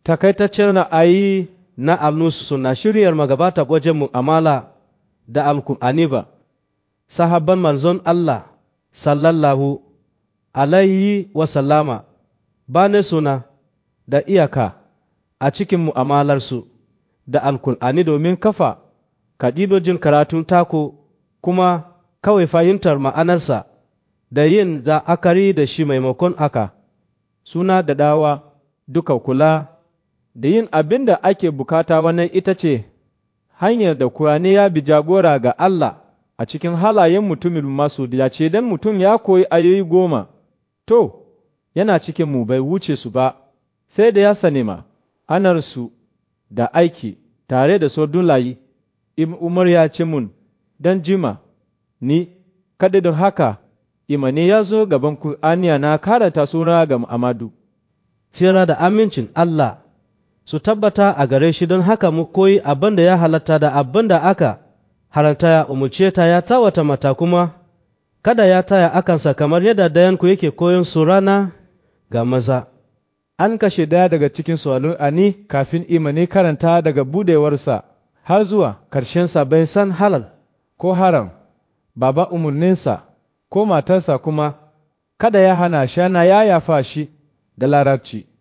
takaitaccen ra'ayi na alnus suna shiryar magabata wajen mu'amala da alkur'ani ba sahabban manzon Allah sallallahu alaihi wasallama ba ne suna da iyaka a cikin mu'amalarsu da alkur'ani domin kafa kadidojin karatun tako kuma kawai fahimtar ma'anarsa da yin la'akari da shi maimakon aka suna da dawa duka kula da yin abin da ake bukata wannan ita ce hanyar da Kur'ani ya bi jagora ga Allah a cikin halayen mutumin masu ya ce don mutum ya koyi ayoyi goma, to, yana cikin mu bai wuce su ba, sai da ya sani ma, anarsu da aiki tare da sordun layi, Umar ya ce mun, don jima, ni, kada don haka, imani ya zo gaban Kur'aniya na karanta suna ga Amadu. Tsira da amincin Allah su tabbata a gare shi don haka mu koyi abin da ya halatta da abin da aka halarta ya umarce ta ya tawata mata kuma kada ya taya akansa kamar yadda dayanku yake koyon su rana ga maza. An kashe daya daga cikin suwalu ani kafin imani karanta daga budewarsa har zuwa ƙarshensa bai san halal ko haram, baba umarninsa ko matarsa kuma kada ya hana shana ya yafa shi da larabci.